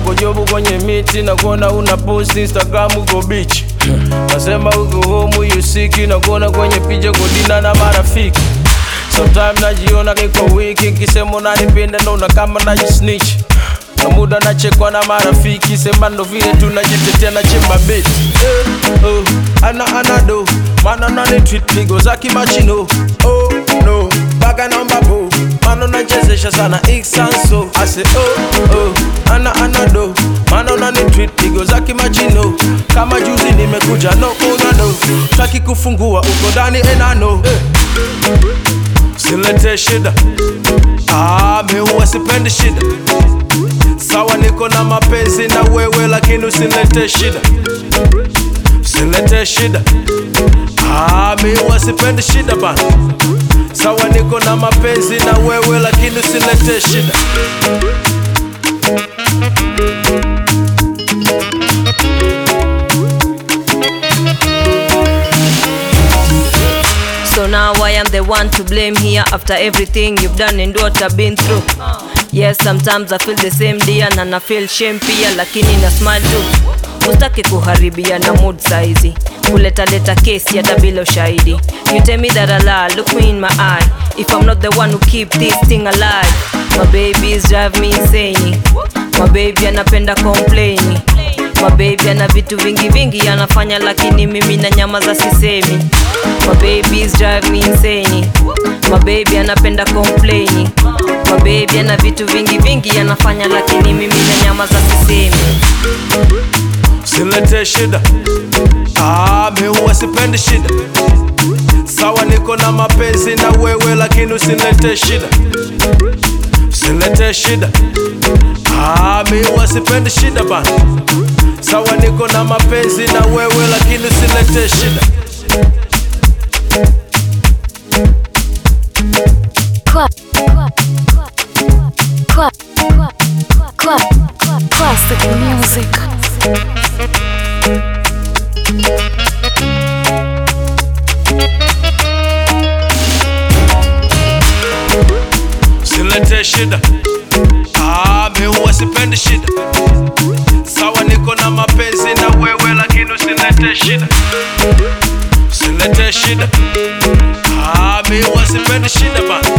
uko jobu kwenye miti na kuona una post Instagram uko beach nasema uko home you sick na kuona kwenye picha kodina na marafiki Sometimes najiona niko wiki nkisema unanipenda naona kama najisnitch na muda nachekwa na marafiki sema ndo vile tunajitetea na chemba beti eh, oh, ana ana do mana nani tweet pigo za kimachino oh no baga naomba bo mana nachezesha sana iksanso ase oh oh ana ana do mana nani tweet pigo za kimachino kama juzi nimekuja no una no taki kufungua uko ndani enano eh. Silete shida ah, mi huwa sipendi shida sawa, niko na mapenzi na wewe, lakini usilete shida, usilete shida ah, mi huwa sipendi shida bana. Sawa, niko na mapenzi na wewe, lakini usilete shida. So now I am the one to blame here after everything you've done and what I've been through. Yes, sometimes I feel the same dear na na feel shame pia, lakini na smile tu. Usitaki kuharibia na mood saizi, kuleta leta kesi hata bila ushahidi. You tell me that I lie, look me in my eye. If I'm not the one who keep this thing alive, my babies drive me insane. My baby anapenda complain. My baby ana vitu vingi vingi anafanya, lakini mimi na nyama za sisemi. My babies drive me insane. My baby anapenda complain. My baby ana vitu vingi vingi anafanya, lakini mimi na nyama za sisemi. Usilete shida ah, mi huwa sipendi shida. Sawa, niko na mapenzi na wewe, lakini usilete shida, usilete shida ah, mi huwa sipendi shida bana. Sawa, niko na mapenzi na wewe, lakini usilete shida. Cla- cla- cla- cla- cla- Classic music. Usilete shida ah, mi huwa sipendi shida. Sawa, niko na mapenzi na wewe, lakini usilete shida, usilete shida ah, mi huwa sipendi shida bana.